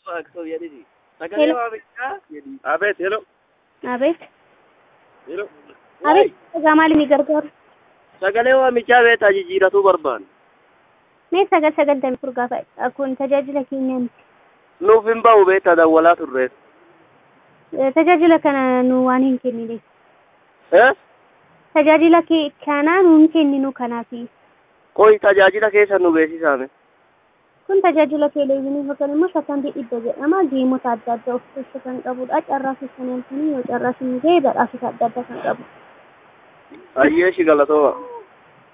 Waaqsoo jedhiti. Sagalee waamichaa jedhi. Abeet, hello. አቤት Hello. አቤት egaa maali ni gargaaru Sagalee waamichaa beektaa jijjiiratuu barbaanne. mee sagal sagaltamii fur gaafa kun tajaajila keenyaa miti Nuuf hin ba'u beektaa dawwalaa turreef. Eh, tajaajila kana nu waan hin kennineef Eh? tajaajila kee kana nu hin kenninu kanaafi Qoy tajaajila keessa nu beeksisaame. kun tajaajila televezyiinii yookaan immoo sakantii dhibba jedhama geemota adda addaa of keessa kan qabudha carraa keessan yaaltanii yoo carraa isin ga'e badhaasota adda addaa kan qabu Ayyee shi galatooma.